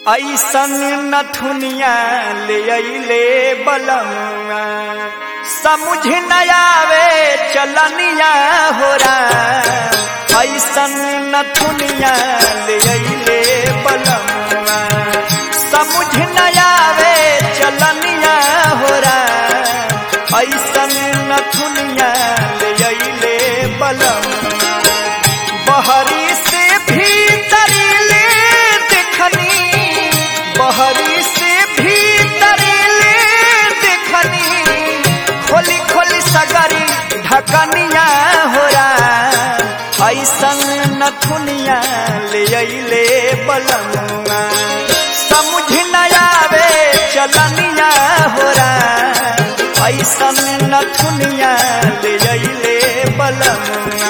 ऐसन नथुनिया ले अइले बलमुआ समझ न आवे चलनिया हो ऐसन नथुनिया ले अइले बलमुआ समझ न आवे चलनिया हो ऐसन नथुनिया ले अइले बलमुआ बहरी से भीतर ले देखनी बहरी से भीतर ले देखनी खोली खोली सगरी ढकनिया हो ऐसन नथुनिया ले अइले बलमुआ समझ न आवे चलनिया हो ऐसन नथुनिया ले अइले बलमुआ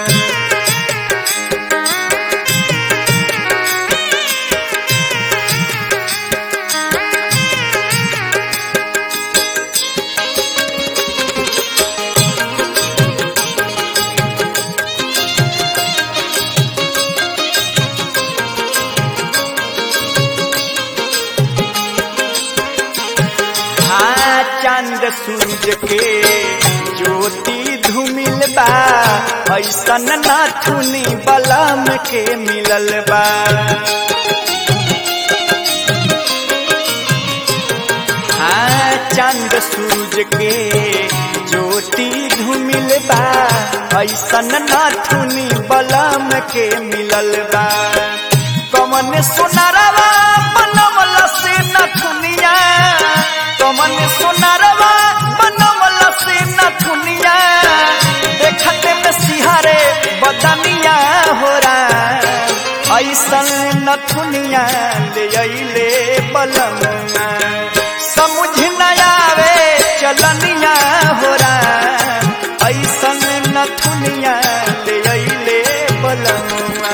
हाँ चांद सूरज के ज्योति धूमिल बा ऐसन नाथुनी बलम के मिलल बा हाँ चांद सूरज के ज्योति धूमिल बा ऐसन नाथुनी बलम के मिलल बा कमन सुनरवा बनवल से नथुनिया कमन सुनरवा बनवल से नथुनिया देखते में सिहारे बदनिया हो ऐसन नथुनिया ले अइले बलमुआ समझ न आवे चलनिया हो ऐसन नथुनिया ले अइले बलमुआ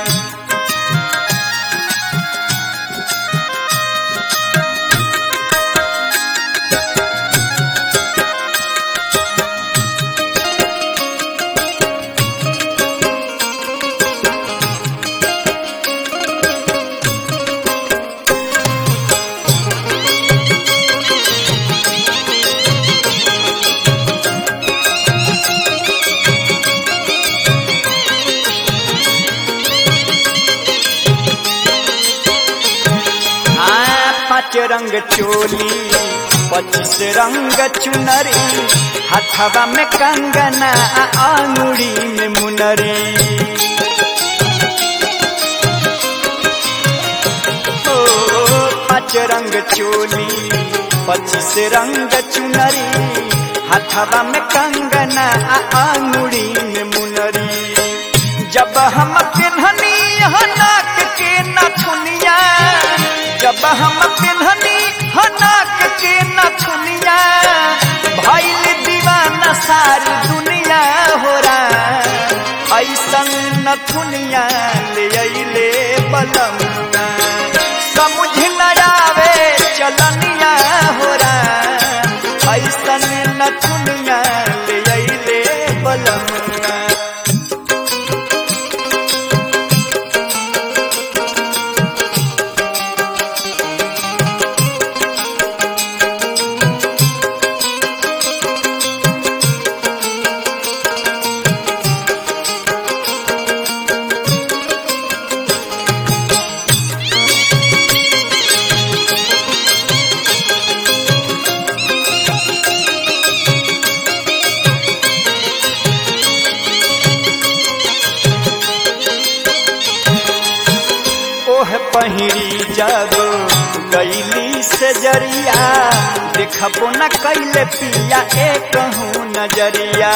हाँ पाँच रंग चोली पच्चीस रंग चुनरी हथवा में कंगना आ आंगुरी में मुनरी ओ पाँच रंग चोली पच्चीस रंग चुनरी हथवा में कंगना आ आंगुरी में मुनरी जब हम पिन्हनी नाक के नथुनिया जब हम पिन्हनी हनाक के नथुनिया भैल दीवाना सारी दुनिया हो ऐसन नथुनिया ले अइले बलमुआ समझ न आवे चलनिया हो ऐसन नथुनिया ले अइले बलमुआ ओह पहिरी जब गैली से जरिया देखबो न कैले पिया एक कहूँ नजरिया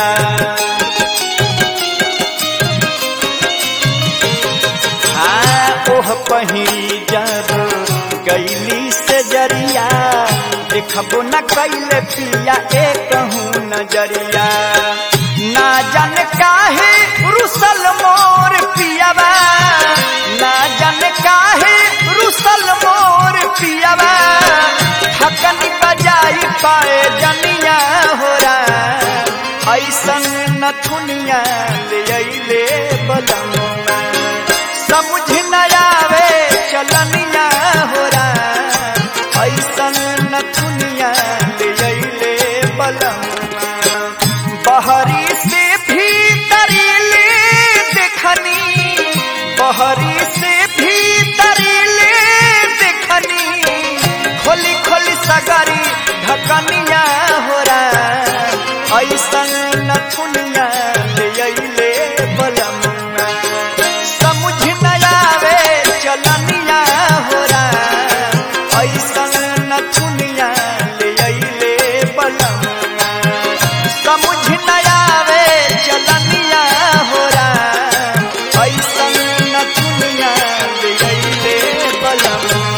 हाँ ओह पहिरी जब गैली से जरिया देखबो न कैले पिया एक कहूँ नजरिया ना जन काहे रुसल मोर पियावा ना जन काहे रुसल मोर पियावा थकनी बजाई पाए जनिया हो ऐसन नथुनिया ले अइले बलमुआ समझ न आवे चलनिया बहरी से भीतरी ले देखनी खोली खोली सगरी ढकनिया हो ऐसन नथुनिया ले अइले बलमुआ समझ न आवे चलनिया हो ऐसन नथुनिया ले अइले बलमुआ समझ न आवे चलनिया हो ऐसन नथुनिया ले अइले बलमुआ